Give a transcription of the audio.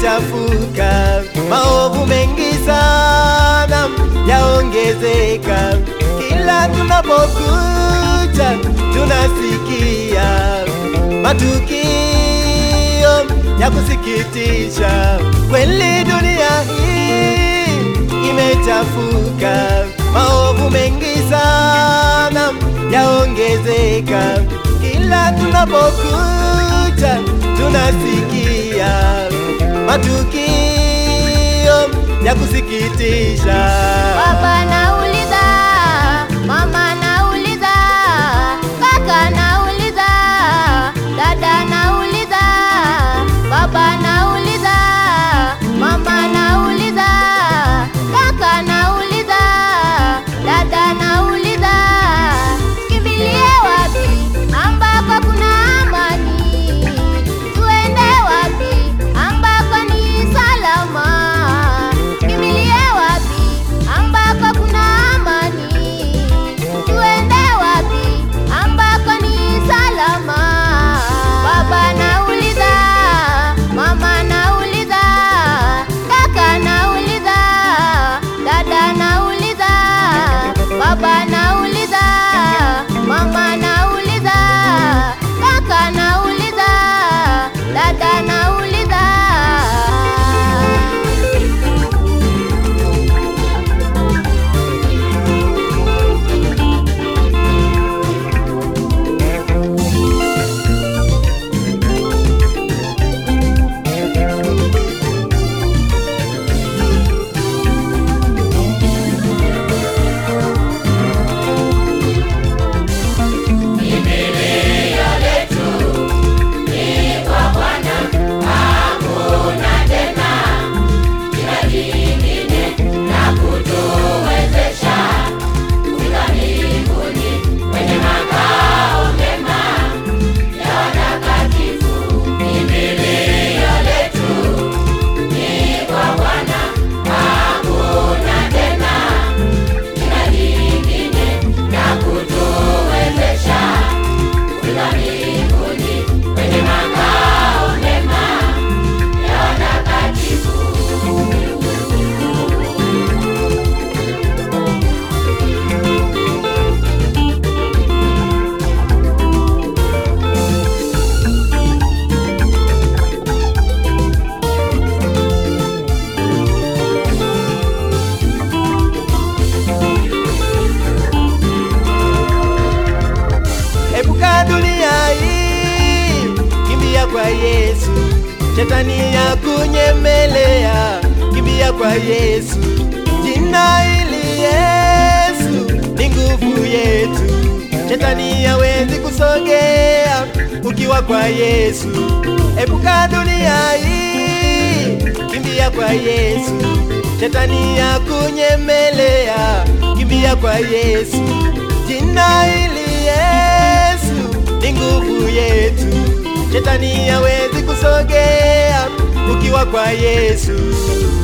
imechafuka, maovu mengi sana yaongezeka, kila tunapokuja tunasikia matukio ya kusikitisha. Kweli dunia hii imechafuka, maovu mengi sana yaongezeka, kila tunapokuja tunasikia matukio ya kusikitisha. Baba nauliza, mama nauliza, kaka nauliza, dada nauliza, baba nauliza, mama nauliza, kaka nauliza, dada nauliza, kimbilie wapi ambako kuna amani? Tuende wapi ambako ni salama? Kimbilie wapi ambako kuna amani? Tuende wapi ambako ni salama? Baba nauliza, mama nauliza, kaka nauliza, dada nauliza, baba nauliza, mama nauliza, kaka nauliza, dada nauliza. Epuka dunia hii, kimbia kwa Yesu. Shetani ya kunyemelea, kimbia kwa Yesu. Jina hili Yesu ni nguvu yetu. Shetani hawezi kusogea ukiwa kwa Yesu. Epuka dunia hii, kimbia kwa Yesu. Shetani ya kunyemelea, kimbia kwa Yesu. Jina hili Yesu ni nguvu yetu. Shetani hawezi kusogea ukiwa kwa Yesu.